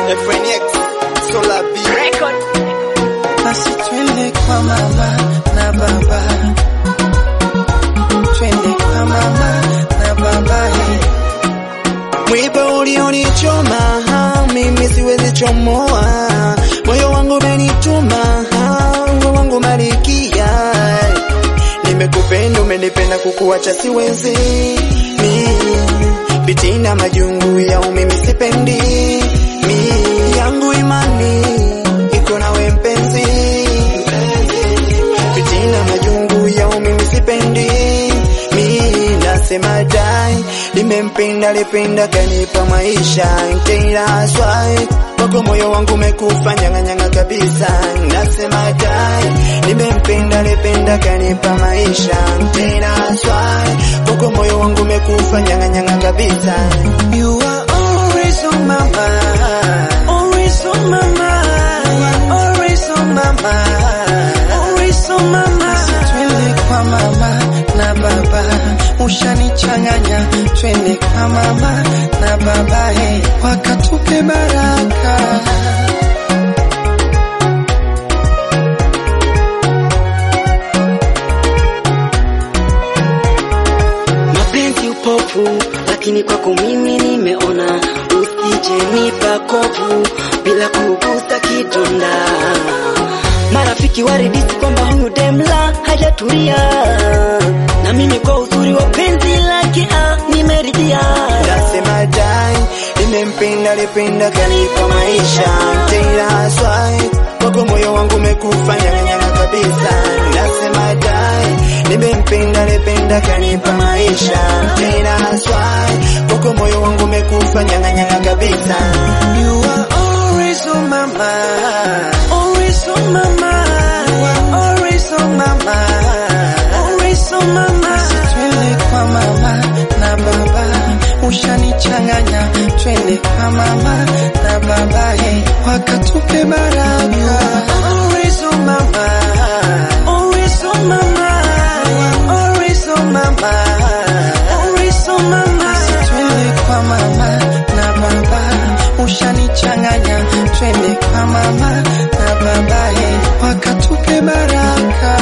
FNX, Solar B. Basi twende kwa mama na baba, twende kwa mama na baba. Hey. Mwiba ulionichoma mimi siwezi chomoa, moyo wangu umenituma, moyo wangu malikia. Nimekupenda, umenipenda, kukuacha siwezi mi pitina majungu ya mimi sipendi mi yangu imani iko nawe mpenzi, pitina majungu ya mimi sipendi mi nasema dai nimempenda lipenda kanipa maisha nkila swai wako moyo wangu umekufa nyang'anyanga kabisa nasema dai nimempenda lipenda kanipa maisha nkila swai wako moyo wangu umekufa nyang'anyanga kabisa You are always on my mind, always on my mind, you are always on my mind, always on my mind. Twende kwa mama na baba, ushanichanganya. Twende kwa mama na baba, hey, wakatupe baraka. mapenzi upofu, lakini kwako mimi nimeona, usije nipa kovu bila kugusa kidonda. Marafiki waridisi kwamba huyu demla hajatulia, na mimi kwa uzuri wa penzi lake ah, nimeridhia. nasema dai nimempenda lipenda kanipa maisha tena swai wako moyo wangu umekufa nyang'anyanga kabisa nasema dai nimempenda lipenda kanipa maisha tena swai wako moyo wangu umekufa nyang'anyanga kabisa You are always on my mind, always on my mind, you are always on my mind, always on my mind. Twende kwa mama na baba, ushanichanganya. Twende kwa mama na baba, hey, wakatupe baraka. You are always on my mind, always on my mind, you are always on my mind, always on my mind. Twende kwa mama na baba, ushanichanganya. Twende kwa mama na baba, hey, wakatupe baraka.